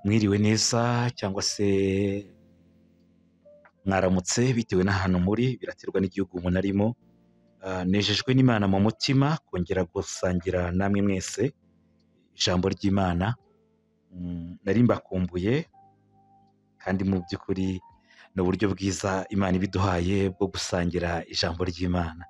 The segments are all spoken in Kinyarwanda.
mwiriwe neza cyangwa se mwaramutse bitewe n'ahantu muri biraterwa n'igihugu umuntu arimo Ah, nejejwe n'imana mu mutima kongera gusangira namwe mwese ijambo ry'imana Mm, nari mbakumbuye kandi mu by'ukuri ni uburyo bwiza imana ibiduhaye bwo gusangira ijambo ry'imana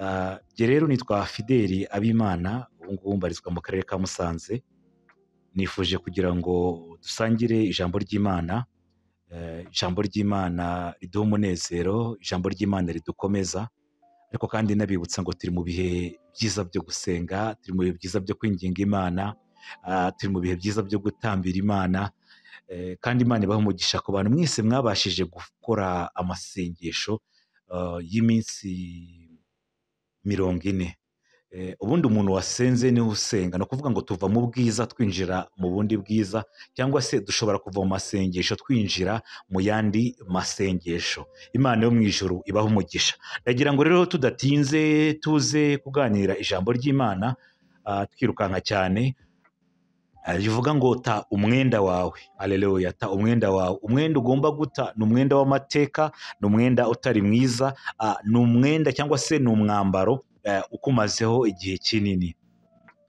Ah, jye rero nitwa fideli abimana ubu ngubu mbarizwa mu karere ka musanze nifuje kugira ngo dusangire ijambo ry'imana Eh, ijambo ry'imana riduha umunezero ijambo ry'imana ridukomeza ariko kandi nabibutsa ngo turi mu bihe byiza byo gusenga turi mu bihe byiza byo kwinginga imana ah, turi mu bihe byiza byo gutambira imana Eh, kandi imana ibaha umugisha ku bantu mwese mwabashije gukora amasengesho ah, y'iminsi mirongo ine Eh, ubundi umuntu wasenze niwe usenga ni ukuvuga ngo tuva mu bwiza twinjira mu bundi bwiza cyangwa se dushobora kuva mu masengesho twinjira mu yandi masengesho imana yo mu ijuru ibaho umugisha ndagira ngo rero tudatinze tuze kuganira ijambo ry'imana ah, twirukanka cyane Ah, rivuga ngo ta umwenda wawe aleluya ta umwenda wawe umwenda ugomba guta ni umwenda w'amateka ni umwenda utari mwiza ah, ni umwenda cyangwa se ni umwambaro eh, ukumazeho igihe kinini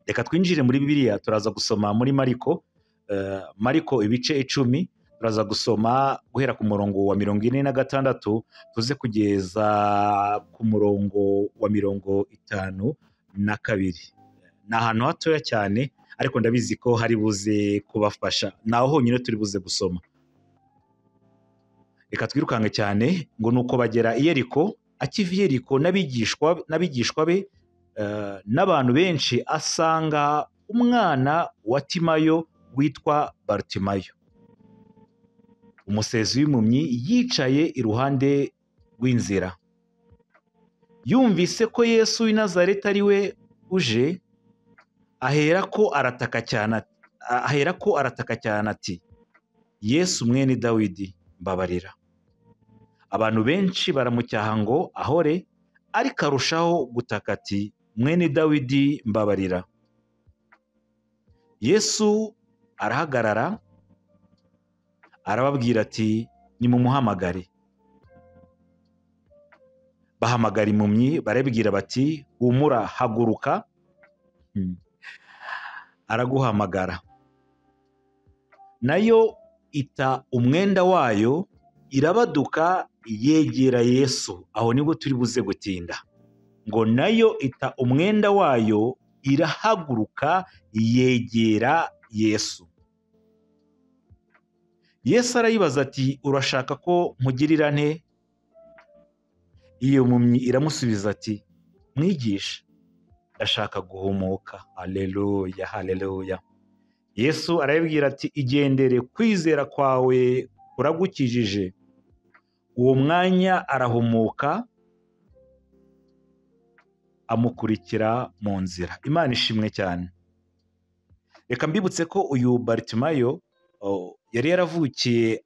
reka twinjire muri bibiliya turaza gusoma muri mariko eh, mariko ibice icumi turaza gusoma guhera ku murongo wa mirongo ine na gatandatu tuze kugeza ku murongo wa mirongo itanu na kabiri ni ahantu hatoya cyane ariko ndabizi ko hari buze kubafasha ni aho honyine turi buze gusoma reka twirukanke cyane ngo ni uko bagera i yeriko akiva i yeriko n'abigishwa n'abigishwa be eh, n'abantu benshi asanga umwana wa timayo witwa barutimayo umusezi w'impumyi yicaye iruhande rw'inzira yumvise ko yesu w'i nazareti ari we uje aherako arataka cyane ati- a- aherako arataka cyane ati yesu mwene dawidi mbabarira abantu benshi baramucyaha ngo ahore ariko arushaho gutaka ati mwene dawidi mbabarira yesu arahagarara arababwira ati nimumuhamagare bahamagara impumyi barabwira bati humura haguruka Hmm. araguhamagara nayo ita umwenda wayo irabaduka yegera yesu aho nibwo turi buze gutinda ngo nayo ita umwenda wayo irahaguruka yegera yesu yesu arayibaza ati urashaka ko nkugirira nte iyo mpumyi iramusubiza ati mwigisha ndashaka guhumuka haleluya haleluya yesu arabibwira ati igendere kwizera kwawe kuragukijije uwo mwanya arahumuka amukurikira mu nzira imana ishimwe cyane reka mbibutse ko uyu baritimayo o, yari yaravukiye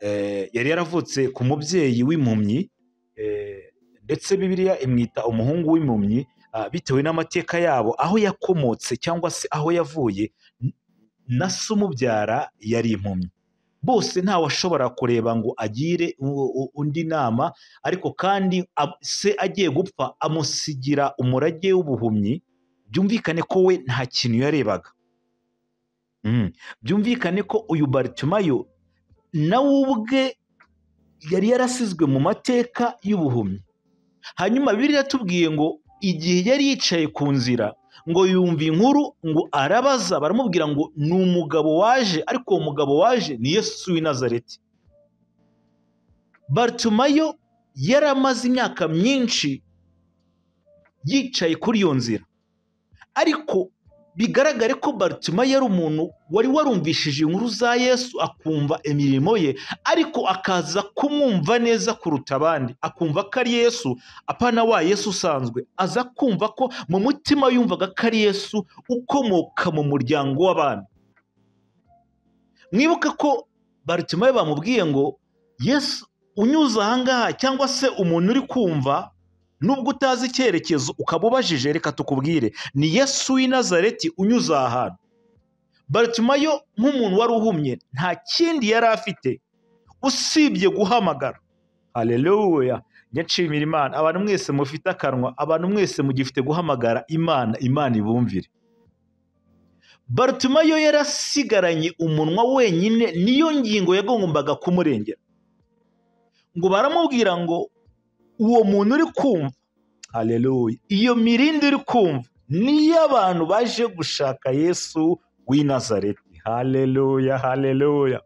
eh, yari yaravutse ku mubyeyi w'impumyi eh, ndetse bibiliya imwita umuhungu w'impumyi ah, bitewe n'amateka yabo aho yakomotse cyangwa se aho yavuye na se umubyara yari impumyi bose ntawashobora kureba ngo agire u- u- undi nama ariko kandi ab- se agiye gupfa amusigira umurage w'ubuhumyi byumvikane ko we nta kintu yarebaga Mm. byumvikane ko uyu baritimayo nawe ubwe yari yarasizwe mu mateka y'ubuhumyi hanyuma bibiliya yatubwiye ngo igihe yari yicaye ku nzira ngo yumva inkuru ngo arabaza baramubwira ngo ni umugabo waje ariko uwo mugabo waje ni yesu w'i nazareti baritumayo yari amaze imyaka myinshi yicaye kuri iyo nzira ariko bigaragare ko baritumayo yari umuntu wari warumvishije inkuru za yesu akumva imirimo ye ariko akaza kumwumva neza kuruta abandi akumva ko ari yesu apana wa yesu usanzwe aza kumva ko mu mutima yumvaga ko ari yesu ukomoka mu muryango w'abami mwibuke ko baritimayo bamubwiye ngo yesu unyuze ahangaha cyangwa se umuntu uri kumva nubwo utazi icyerekezo ukaba ubajije reka tukubwire ni yesu w'i nazareti unyuze aha hantu baritimayo nk'umuntu wari uhumye nta kindi yari afite usibye guhamagara hareruya nyacimira imana abantu mwese mufite akanwa abantu mwese mugifite guhamagara imana imana ibumvire barutimayo yari asigaranye umunwa wenyine niyo ngingo yagombaga kumurengera ngo baramubwira ngo uwo muntu uri kumva hareruya iyo mirindi uri kumva niyo abantu baje gushaka yesu w'i nazareti hareruya hareruya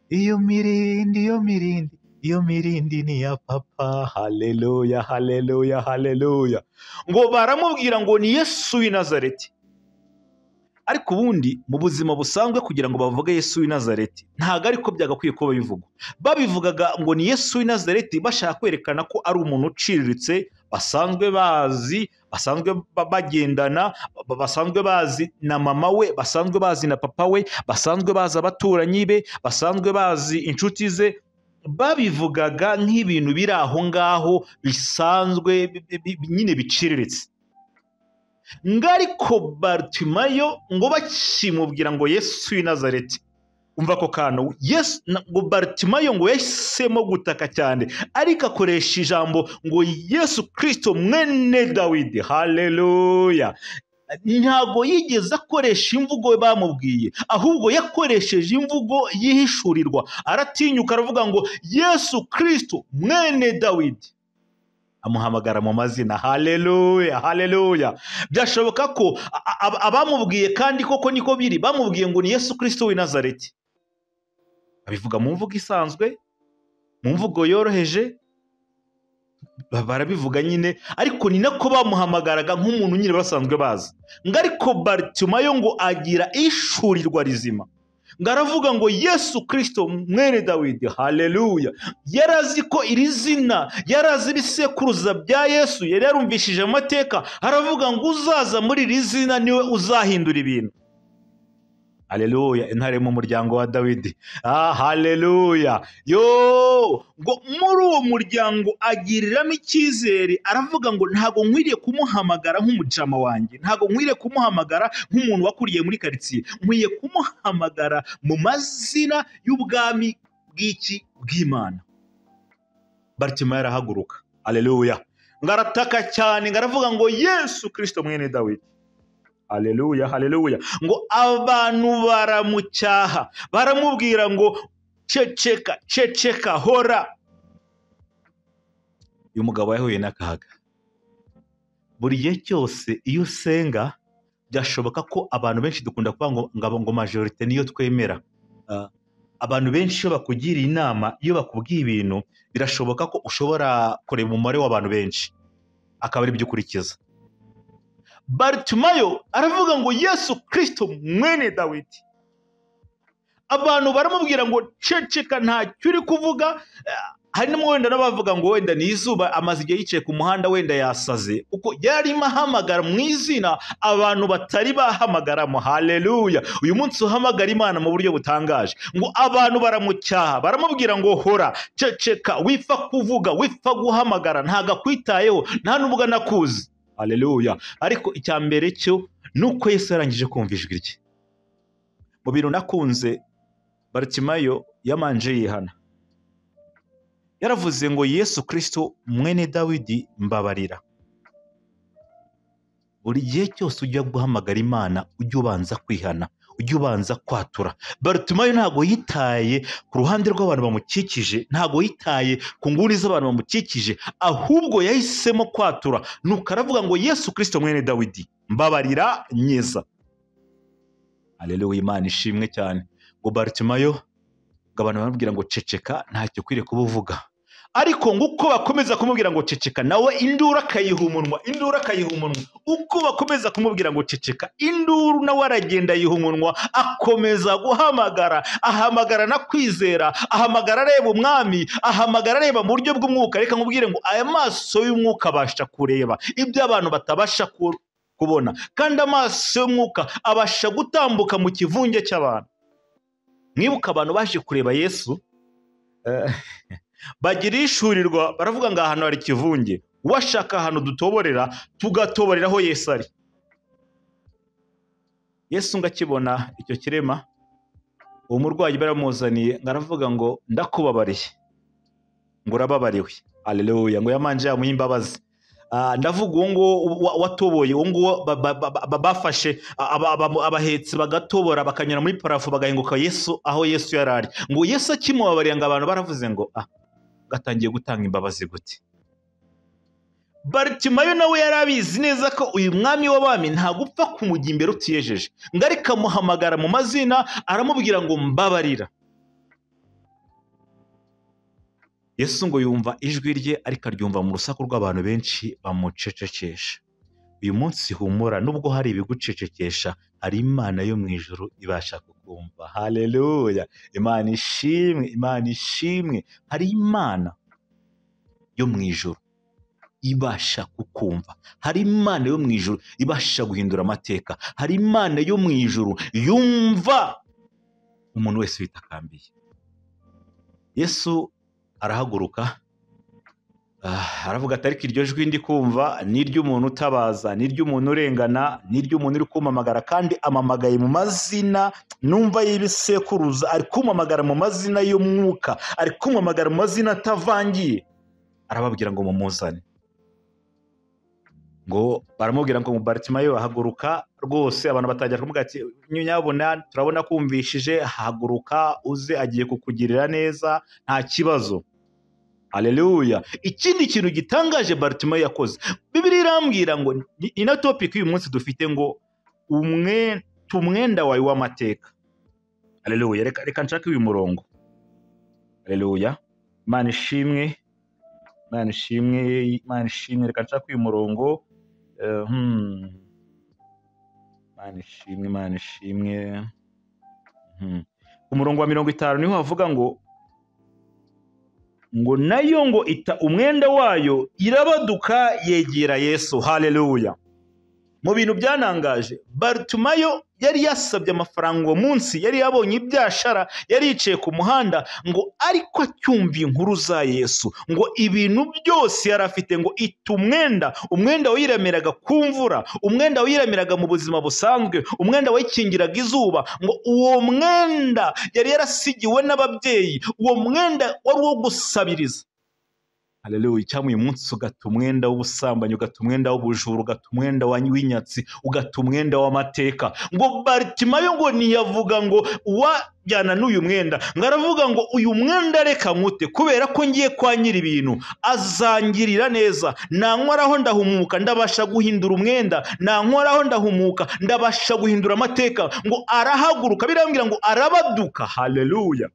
iyo mirindi iyo mirindi iyo mirindi ni iya papa hareruya hareruya hareruya ngo baramubwira ngo ni yesu w'i nazareti ariko ubundi mu buzima busanzwe kugira ngo bavuge yesu w'i nazareti ntabwo ariko byagakwiye kuba bivugwa babivugaga ngo ni yesu w'i nazareti bashaka kwerekana ko ari umuntu uciriritse basanzwe bazi basanzwe ba- bagendana ba- basanzwe bazi na mama we basanzwe bazi na papa we basanzwe bazi abaturanyi be basanzwe bazi inshuti ze babivugaga nk'ibintu biri aho ngaho bisanzwe bi- bi- bi- nyine biciriritse ngo ariko barutimayo ngo bakimubwira ngo yesu w'i nazareti umva ako kantu yesu na- ngo barutimayo ngo yahisemo gutaka cyane ariko akoresha ijambo ngo yesu kirisito mwene dawidi hareruya ntabwo yigeze akoresha imvugo bamubwiye ahubwo yakoresheje imvugo yihishurirwa aratinyuka aravuga ngo yesu kirisito mwene dawidi amuhamagara mu mazina hareruya hareruya byashoboka ko a- a- ab- abamubwiye kandi koko niko biri bamubwiye ngo ni yesu kirisito w'i nazareti babivuga mu mvugo isanzwe mu mvugo yoroheje ba- barabivuga nyine ariko ni nako bamuhamagaraga nk'umuntu nyine basanzwe bazi ngo ariko baritimayo ngo agira ishurirwa rizima ngo aravuga ngo yesu kirisito mwene dawidi hareruya yari azi ko iri zina yari azi ibisekuruza bya yesu yari yarumvishije amateka aravuga ngo uzaza muri iri zina niwe uzahindura ibintu hareruya intare mu muryango wa dawidi ah hareruya yo ngo muri uwo muryango agiriramo icyizere aravuga ngo ntabwo nkwiriye kumuhamagara nk'umujama wanjye ntabwo nkwiriye kumuhamagara nk'umuntu wakuriye muri karitsiye nkwiye kumuhamagara mu mazina y'ubwami bw'iki bw'imana baritima yarahaguruka aleluya ngo arataka cyane ngo aravuga ngo yesu kirisito mwene dawidi aleluya aleluya ngo abantu baramucyaha baramubwira ngo ceceka ceceka hora uyu mugabo yahuye n'akaga buri gihe cyose iyo usenga byashoboka ko abantu benshi dukunda kuvuga ngo ngo ngo majorite niyo twemera Ah, abantu benshi iyo bakugiriye inama iyo bakubwiye ibintu birashoboka ko ushobora kureba umubare w'abantu benshi akaba ari byo ukurikiza baritimayo aravuga ngo yesu kirisito mwene dawidi abantu baramubwira ngo ceceka ntacyo uri kuvuga eh, harimo wenda n'abavuga ngo wenda ni izuba amaze igihe yicaye ku muhanda wenda yasaze kuko yarimo ahamagara mu izina abantu batari bahamagaramo hareruya uyu munsi uhamagara imana mu buryo butangaje ngo abantu baramucyaha baramubwira ngo hora ceceka wipfa kuvuga wipfa guhamagara ntabwo akwitayeho nta n'ubwo anakuzi hareruya ariko icya mbere cyo ni uko yesu yarangije kumva ijwi rye mu bintu nakunze baritimayo yamanje yihana yaravuze ngo yesu kirisito mwene dawidi mbabarira buri gihe cyose ujya guhamagara imana ujye ubanza kwihana ujye ubanza kwatura barutimayo ntabwo yitaye ku ruhande rw'abantu bamukikije ntabwo yitaye ku nguni z'abantu bamukikije ahubwo yahisemo kwatura nuko aravuga ngo yesu kirisito mwene dawidi mbabarira nyeza aleluya imana ishimwe cyane ngo baritimayo ngo abantu baramubwira ngo ceceka ntacyo ukwiriye kuba uvuga ariko ngo uko bakomeza kumubwira ngo ceceka nawe induru akayiha umunwa induru akayiha umunwa uko bakomeza kumubwira ngo ceceka induru nawe aragenda ayiha umunwa akomeza guhamagara ahamagara na kwizera ahamagara areba umwami ahamagara areba mu buryo bw'umwuka reka nkubwire ngo aya maso y'umwuka abasha kureba ibyo abantu batabasha ku- kubona kandi amaso y'umwuka abasha gutambuka mu kivunge cy'abantu mwibuka abantu baje kureba yesu eh, bagira ishurirwa baravuga ngo ahantu hari ikivunge uwashaka ahantu dutoborera tugatoborera aho yesu ari yesu ngakibona icyo kirema uwo murwayi baramuzaniye ngo aravuga ngo ndakubabariye ngo urababariwe aleluya ngo yamanje yamuhe imbabazi Ah, ndavuga uwo nguwo wa- watoboye uwo nguwo ba- ba- ba- ba- bafashe aba- aba- abahetsi bagatobora bakanyura muri parafu bagahinguka yesu aho yesu yari ari ngo yesu akimubabariye ngo abantu baravuze ngo ah gatangiye gutanga imbabazi gute baritimayo nawe yari abizi neza ko uyu mwami w'abami ntagupfa kumujya imbere utiyejeje ngo ariko amuhamagara mu mazina aramubwira ngo mbabarira yesu ngo yumva ijwi rye ariko aryumva mu rusaku rw'abantu benshi bamucecekesha uyu munsi humura nubwo hari ibigucecekesha hari imana yo mu ijuru ibasha kukumva haleluya imana ishimwe imana ishimwe hari imana yo mu ijuru ibasha kukumva hari imana yo mu ijuru ibasha guhindura amateka hari imana yo mu ijuru yumva umuntu wese witakambiye yesu arahaguruka Ah, aravuga ati ariko iryo jwi ndi kumva ni iry'umuntu utabaza ni iry'umuntu urengana ni iry'umuntu uri kumamagara kandi amamagaye mu mazina numva y'ibisekuruza ari kumamagara mu mazina y'umwuka ari kumamagara mu mazina atavangiye arababwira ngo mumuzane ngo baramubwira ngo baritimayo haguruka rwose abantu batangira kumubwira ati nyabona turabona kumvishije haguruka uze agiye kukugirira neza nta kibazo aleluya ikindi kintu gitangaje baritimayo yakoze bibiri irambwira ngo ni- ino topiki y'uyu munsi dufite ngo umwe umwenda wawe w'amateka aleluya reka reka nshake uyu murongo aleluya imana ishimwe imana ishimwe imana ishimwe reka nshake uyu murongo Eh, hmm. imana ishimwe imana ishimwe Hmm. ku murongo wa mirongo itanu niho havuga ngo ngo nayo ngo ita umwenda wayo irabaduka yegera yesu haleluya mu bintu byanangaje baritumayo yari yasabye amafaranga uwo munsi yari yabonye ibyashara yari yicaye ku muhanda ngo ariko acyumva inkuru za yesu ngo ibintu byose yari afite ngo ita umwenda umwenda wayiremeraga ku mvura umwenda wayiremeraga mu buzima busanzwe umwenda wayikingiraga izuba ngo uwo mwenda yari yarasigiwe n'ababyeyi uwo mwenda wari uwo gusabiriza Haleluya cyangwa uyu munsi ugata umwenda w'ubusambanyi ugata umwenda w'ubujura ugata umwenda wa- w'inyatsi ugata umwenda w'amateka ngo baritimayo ngo ntiyavuga ngo wajyana n'uyu mwenda ngo aravuga ngo uyu mwenda reka nkute kubera ko ngiye kwangira ibintu azangirira neza nankoraho ndahumuka ndabasha guhindura umwenda nankoraho ndahumuka ndabasha guhindura amateka ngo arahaguruka birambwira ngo arabaduka haleluya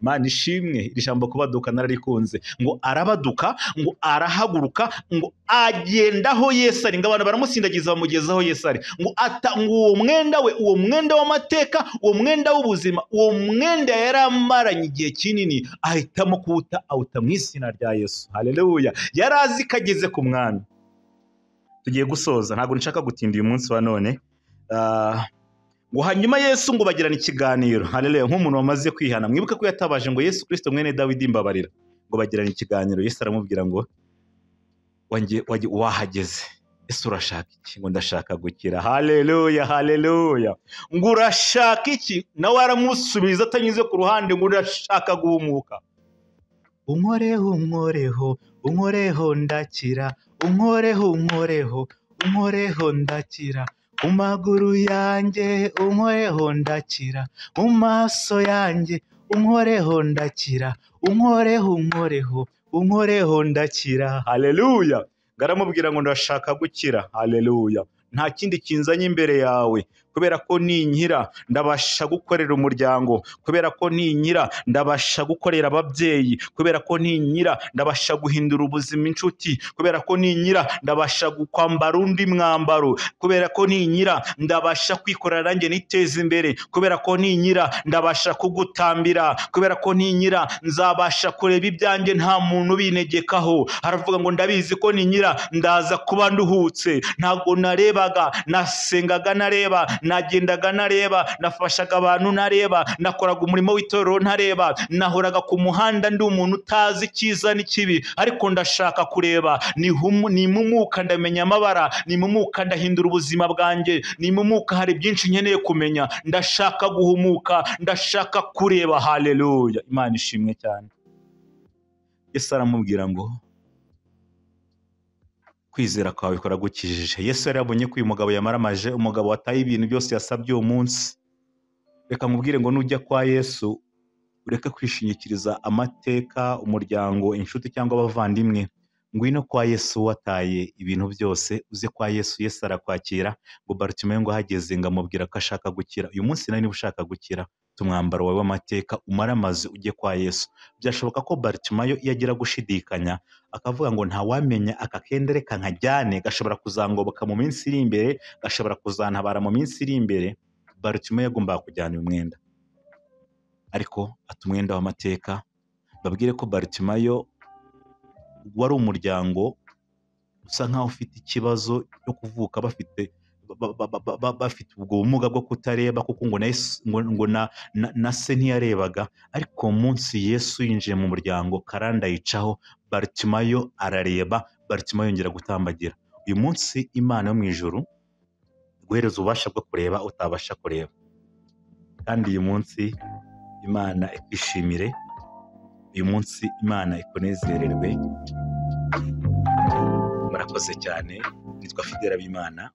mana ishimwe iri jambo kubaduka nararikunze ngo arabaduka ngo arahaguruka ngo agenda aho yesu ari ngo abantu baramusindagiza bamugezaho yesu ari ngo ata ngo uwo mwenda we uwo mwenda w'amateka uwo mwenda w'ubuzima uwo mwenda yari amaranye igihe kinini ahitamo kuwuta awuta mu izina rya yesu haleluya yari azi ko ageze ku mwami tugiye gusoza ntabwo nshaka gutinda uyu munsi wa none Ah, ngo hanyuma yesu ngo bagirana ikiganiro haleluya nk'umuntu wamaze kwihana mwibuke ko yatabaje ngo yesu kirisito mwene dawidi mbabarira ngo bagirana ikiganiro yesu aramubwira ngo wange- wage- wahageze ese urashaka iki ngo ndashaka gukira haleluya haleluya ngo urashaka iki nawe aramusubiza atanyuze ku ruhande ngo urashaka guhumuka unkoreho unkoreho unkoreho ndakira unkoreho unkoreho unkoreho ndakira mu maguru yanjye unkoreho ndakira mu maso yanjye unkoreho ndakira unkoreho unkoreho unkoreho ndakira haleluya ngaramubwira ngo ndashaka gukira haleluya nta kindi kinzanye imbere yawe kubera ko ninkira ndabasha gukorera umuryango kubera ko ninkira ndabasha gukorera ababyeyi kubera ko ninkira ndabasha guhindura ubuzima inshuti kubera ko ninkira ndabasha kwambara undi mwambaro kubera ko ninyira ndabasha kwikorera nanjye niteza imbere kubera ko ninyira ndabasha kugutambira kubera ko ninyira nzabasha kureba ibyanjye nta muntu ubinegekaho haravuga ngo ndabizi ko ninyira ndaza kuba nduhutse ntabwo narebaga nasengaga nareba nagendaga ntareba nafashaga abantu ntareba nakoraga umurimo w'itorero ntareba nahoraga ku muhanda ndi umuntu utazi icyiza n'ikibi ariko ndashaka kureba nihumu- nimumuka ndamenya amabara nimumuka ndahindura ubuzima bwanjye nimumuka hari byinshi nkeneye kumenya ndashaka guhumuka ndashaka kureba haleluya imana ishimwe cyane yesu aramubwira ngo kwizera kwawe kuragukijije yesu yari yabonye ko uyu mugabo yamaramaje umugabo wataye ibintu byose yasabye uwo munsi reka nkubwire ngo nujya kwa yesu ureke kwishingikiriza amateka umuryango inshuti cyangwa abavandimwe ngwino kwa yesu wataye ibintu byose uze kwa yesu yesu arakwakira ngo baritumeyo ngo ahageze ngo amubwira ko ashaka gukira uyu munsi nawe niba ushaka gukira tumwambaro wawe w'amateka umaramaze ujye kwa yesu byashoboka ko baritumayo iyo agira gushidikanya akavuga ngo ntawamenya aka kenda reka nkajyane gashobora kuzangoboka mu minsi iri imbere gashobora kuzantabara mu minsi iri imbere baritume yagombaga kujyana uyu mwenda ariko ata umwenda w'amateka babwire ko baritumayo wari umuryango usa nkaho ufite ikibazo cyo kuvuka bafite ba- ba- ba- ba- ba- bafite ubwo bumuga bwo kutareba kuko ngo na Yesu- ngo- ngo na- na- na se ntiyarebaga ariko uwo munsi yesu yinjiye mu muryango karanda yicaho baritimayo arareba baritimayo yongera gutambagira uyu munsi imana yo mu ijuru guhereza ububasha bwo kureba utabasha kureba kandi uyu munsi imana ikwishimire uyu munsi imana ikunezererwe murakoze cyane nitwa fidela b'imana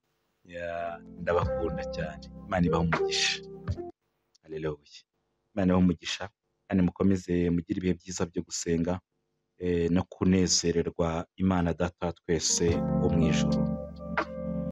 Ya, ndabakunda cyane imana ibaha umugisha hareruya imana ibaha umugisha kandi mukomeze mugire ibihe byiza byo gusenga eh, no kunezererwa imana data wa twese wo mu ijoro